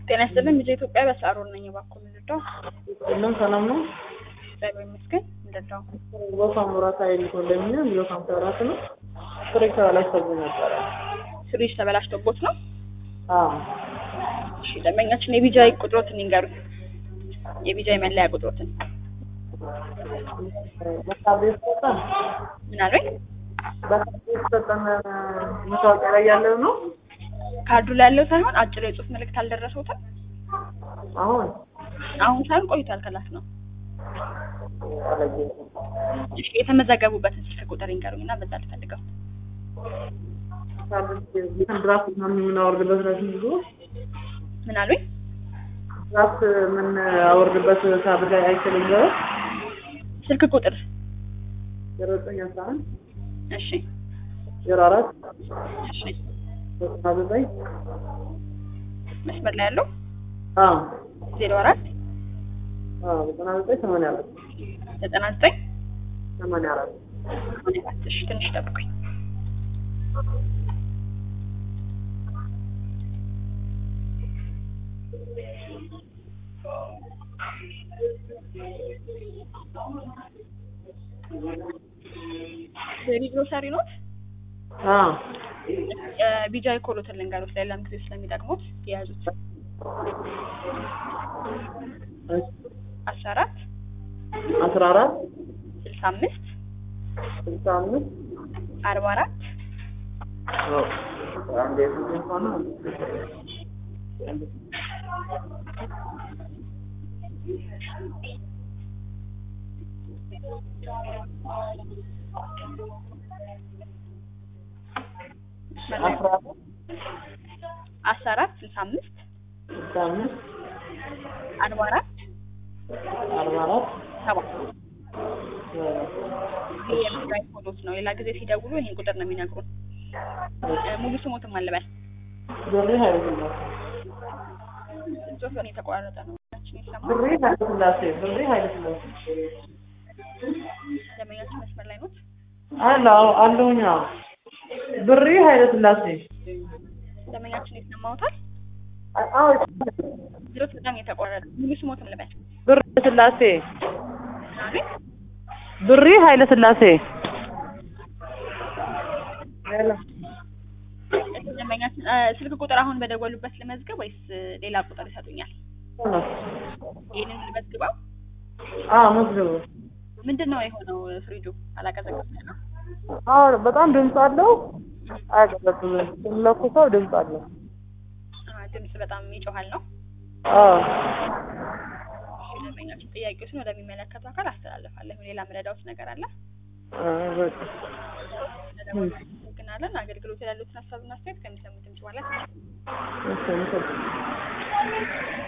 ጤና ይስጥልኝ ልጄ ኢትዮጵያ በሳሮን ነኝ። እባክዎ ምንድነው? ሁሉም ሰላም ነው። እግዚአብሔር ይመስገን። ምንድነው? ቦሳ ሙራት ኃይል ኮንዶሚኒየም ቢሮ ሃምሳ አራት ነው። ፍሬ ተበላሽቶብኝ ነበረ። ፍሪጅ ተበላሽቶቦት ነው? አዎ እሺ ደንበኛችን የቢጃይ ቁጥሮትን ይንገሩኝ። የቢጃይ መለያ ቁጥሮትን በካርድ የተሰጠን ምን አሉኝ? በካርድ የተሰጠን መታወቂያ ላይ ያለው ነው። ካርዱ ላይ ያለው ሳይሆን አጭር የጽሁፍ መልእክት አልደረሰውትም? አሁን አሁን ሳይሆን ቆይቷል ከላክ ነው። አላየሁትም። እሺ የተመዘገቡበትን ስልክ ቁጥር ይንገሩኝ እና በዛ ልፈልገው። ድራፍት ምናምን የምናወርድበት ነው ብዙ ምን አሉኝ? ድራፍት የምናወርድበት ሳብር ላይ አይችልም ዘ ስልክ ቁጥር ዜሮ ዘጠኝ አስራ አንድ እሺ ዜሮ አራት እሺ ዘጠና ዘጠኝ መስመር ላይ ያለው አዎ ዜሮ አራት አዎ ዘጠና ዘጠኝ ሰማንያ አራት ዘጠና ዘጠኝ ሰማንያ አራት ሰማንያ አራት እሺ ትንሽ ጠብቁኝ። ቤቢ ግሮሰሪ ኖት አዎ ቢጃይ ኮሎትን ልንገሩት ሌላም ጊዜ ስለሚጠቅሙት የያዙት አስራ አራት አስራ አራት ስልሳ አምስት ስልሳ አምስት አርባ አራት አንዴ ስንት ሆነ? አስራ አራት አስራ አራት ስልሳ አምስት ስልሳ አምስት አርባ አራት አርባ አራት ሰባ ይህ የቢጃይ ኮሎት ነው። ሌላ ጊዜ ሲደውሉ ይህን ቁጥር ነው የሚነግሩን። እ ሙሉ ስሞትም አለበል ብሬ ኃይለስላሴ ጽሁፍን የተቋረጠ ነው ችን ይሰማል። ብሬ ኃይለስላሴ ብሬ ኃይለስላሴ ደንበኛችን መስመር ላይ ኖት። አለ አለሁኝ። አዎ ብሬ ኃይለስላሴ ደንበኛችን ይሰማዎታል? አዎ ዝሮት በጣም የተቋረጠ ሙሉ ስሞትም ልበል ብሬ ስላሴ አቤት ብሬ ኃይለስላሴ ሄሎ ደንበኛችን እ ስልክ ቁጥር አሁን በደወሉበት ልመዝገብ ወይስ እ ሌላ ቁጥር ይሰጡኛል? ይህንን ልመዝግበው። አዎ መዝግቡ። ምንድን ነው የሆነው? ፍሪጁ አላቀዘቀዘም ነው? አዎ በጣም ድምፅ አለው። አያቀዘቅዝም። ስንለኩሰው ድምፅ አለው። አ ድምጽ በጣም ይጮሃል ነው። አዎ እሺ ደንበኛችን ጥያቄዎችን ወደሚመለከተው አካል አስተላልፋለሁ። ሌላ ምረዳውት ነገር አለ? አዎ በቃ ስለደወሉ እናመሰግናለን። አገልግሎት ያሉትን ሀሳብና አስተያየት ከሚሰሙት ድምጽ በኋላ እሺ፣ አመሰግናለሁ።